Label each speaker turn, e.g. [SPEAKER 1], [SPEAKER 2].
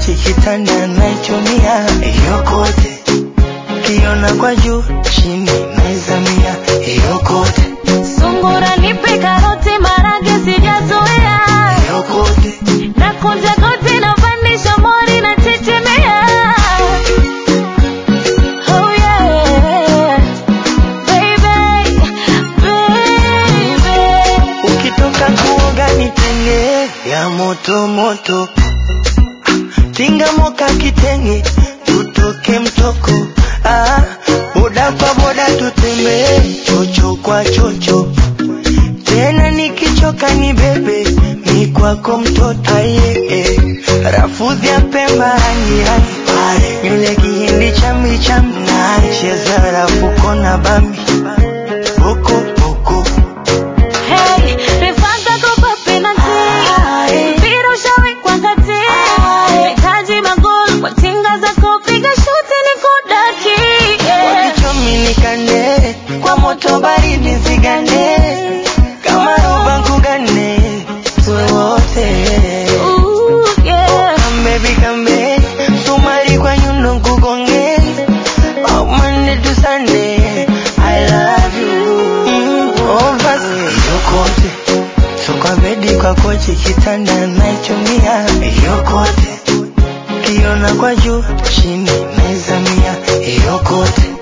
[SPEAKER 1] kochi kitanda naichumia yokote kiona kwa juu chini naizamia yokote
[SPEAKER 2] Sungura nipe karoti marage sijazoea
[SPEAKER 1] yokote
[SPEAKER 2] na kunja goti na pandisha mori na chechemea oh yeah baby baby
[SPEAKER 1] ukitoka kuoga nitenge ya moto moto tinga moka kitenge tutoke mtoko ah, boda kwa boda tutembee chocho kwa chocho tena nikichoka ni bebe mi kwako mtoto aye eh. rafudhi ya pemba rangi rangi pale nywele kihindi chambi chambi cheza rafuko na bambi boko boko
[SPEAKER 2] Hey, nifanta kopa penalty. Mpira ushawekwa kati. Nahitaji magoli kwa tinga zako, piga shuti nikudaki. Yeah.
[SPEAKER 1] wakichomi nikande kwa moto baridi zigande kama roba nkugane tuwe wote
[SPEAKER 2] Ooh, yeah.
[SPEAKER 1] kambebi kambe sumari kwa nyundo nkugonge Oh, Monday to Sunday, I love you. Mm, overseas. Yokote, so kwa bedi kwa kochi kitanda naichumia yokote, kiona kwa juu chini naizamia yokote